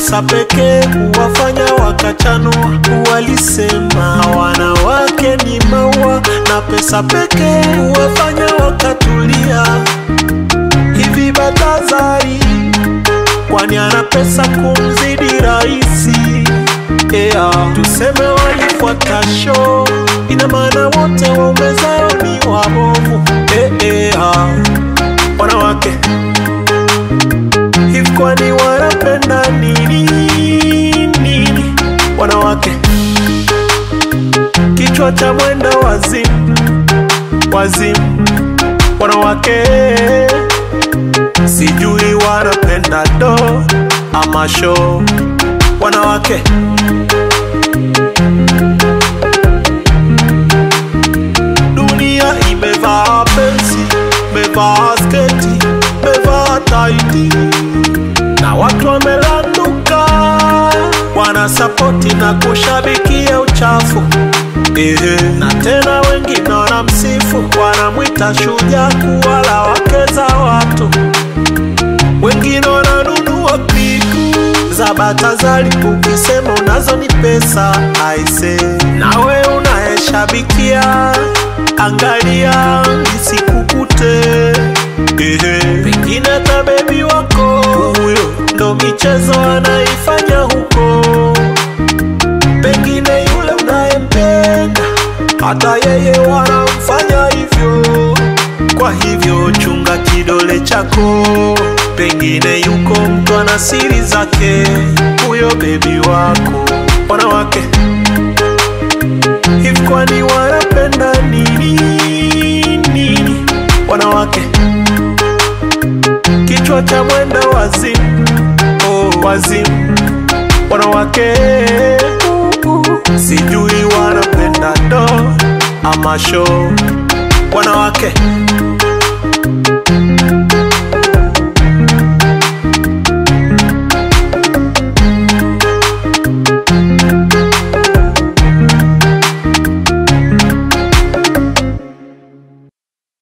pesa pekee huwafanya wakachanua. Walisema wanawake ni maua, na pesa pekee huwafanya wakatulia. Hivi Batazari, kwani ana pesa kumzidi raisi? Yeah. Tuseme walifuata show, ina maana wote waume zao ni wabovu. Eh, eh, ah. Wanawake hivi kwani wanapenda nini nini? Wanawake kichwa cha mwenda wazimu wazimu. Wanawake sijui wanapenda do ama show. Wanawake dunia imevaa pensi, imevaa sketi, imevaa taiti na watu wamelanduka, wanasapoti na kushabikia uchafu Ehe. Na tena wengine wanamsifu, wanamwita shujaa kuwala wake za watu. Wengine wananunua piku za Batazari, ukisema unazo ni pesa aise. Nawe unayeshabikia, angalia isikukute. Ehe. Pengine hata bebi wako huyo ndo michezo anaifanya huko, pengine yule unayempenda hata yeye wanamfanya hivyo. Kwa hivyo chunga kidole chako, pengine yuko mtu ana siri zake, huyo bebi wako. Wanawake hivi kwani wanapenda nini nini? Wanawake kichwa cha mwenda wazimu, oh, wazimu. Wanawake sijui wanapenda do ama show. Wanawake